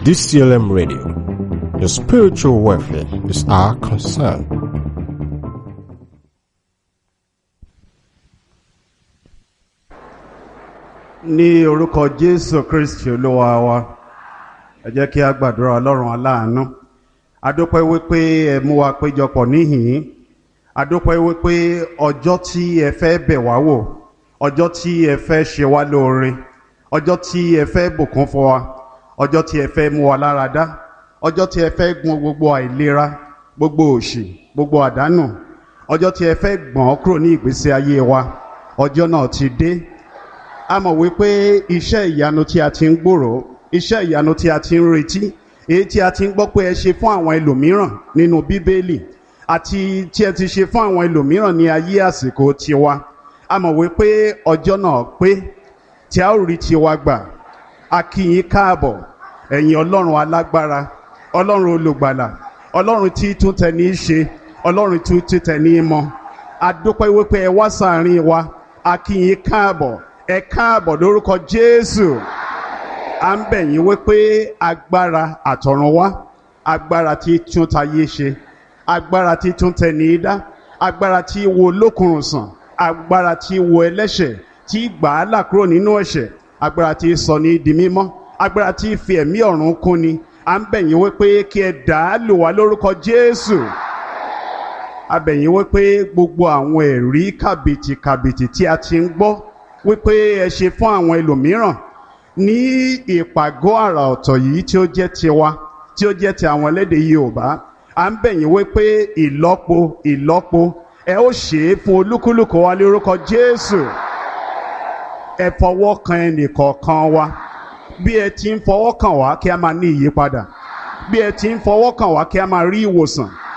DCLM Radio. Your spiritual welfare is our concern. ní orúkọ jésù kristi olúwa wa ẹ jẹ́ kí a gbàdúrà ọlọ́run aláàánú adúpẹ́ wípé ẹ mú wa péjọpọ̀ níhìn adúpẹ́ wípé ọjọ́ tí ẹ fẹ́ bẹ̀ wá wò ọjọ́ tí ẹ fẹ́ ṣe wá lóore ọjọ́ tí ẹ fẹ́ bùkún fún wa ọjọ́ tí ẹ fẹ́ mú wa lára dá ọjọ́ tí ẹ fẹ́ gbọn gbogbo àìlera gbogbo òṣì gbogbo àdánù ọjọ́ tí ẹ fẹ́ gbọ̀n kúrò ní ìgbésí ayé wa ọjọ́ náà ti dé a mọ̀ wípé iṣẹ́ ìyanu tí a ti ń gbòòrò iṣẹ́ ìyanu tí a ti ń retí èyí tí a ti ń gbọ́ pé ẹ ṣe fún àwọn ẹlòmíràn nínú bíbélì àti tí ẹ ti ṣe fún àwọn ẹlòmíràn ní ayé àsìkò tiwa a mọ̀ wípé ọjọ́ náà pé tí a ó rí tiwa gbà a kí yín káàbọ̀ ẹ̀yin ọlọ́run alágbára ọlọ́run olùgbàlà ọlọ́run tí tún tẹ ní í ṣe ọlọ́run tí tún tẹ ní í mọ a dúpẹ́ wípé ẹ wá sàárín wa a kí yín káàbọ̀ ẹ káàbọ̀ lórúkọ jésù à ń bẹ̀ yín wípé agbára àtọ̀run wá agbára tí tún tayé ṣe agbára tí tún tẹni í dá agbára tí wo lókùnrùn sàn agbára tí wo ẹlẹ́ṣẹ̀ tí gbà á là kúrò nínú ẹ̀ṣẹ̀ agbára tí sọ ní di mímọ́ agbára tí fi ẹ̀mí ọ̀run kún ni à ń bẹ̀ yín wípé kí ẹ dà á lò wá lórúkọ jésù a bẹ̀ yín wípé gbogbo àwọn ẹ̀rí kàbìtì kàbìtì tí a ti ń gbọ́ wípé ẹ ṣe fún àwọn ẹlòmíràn ní ìpàgọ́ àrà ọ̀tọ̀ yìí tí ó jẹ́ tiwa tí ó jẹ́ ti àwọn ẹlẹ́dẹ̀ Yorùbá à ń bẹ̀ yín wípé ìlọ́po ìlọ́po ẹ ó ṣe é fún olúkúlùkù wa lórúkọ Jésù ẹ fọwọ́ kan ẹnìkọ̀ọ̀kan wa bí ẹ ti ń fọwọ́ kàn wá kí a máa ní ìyípadà bí ẹ ti ń fọwọ́ kàn wá kí a máa rí ìwòsàn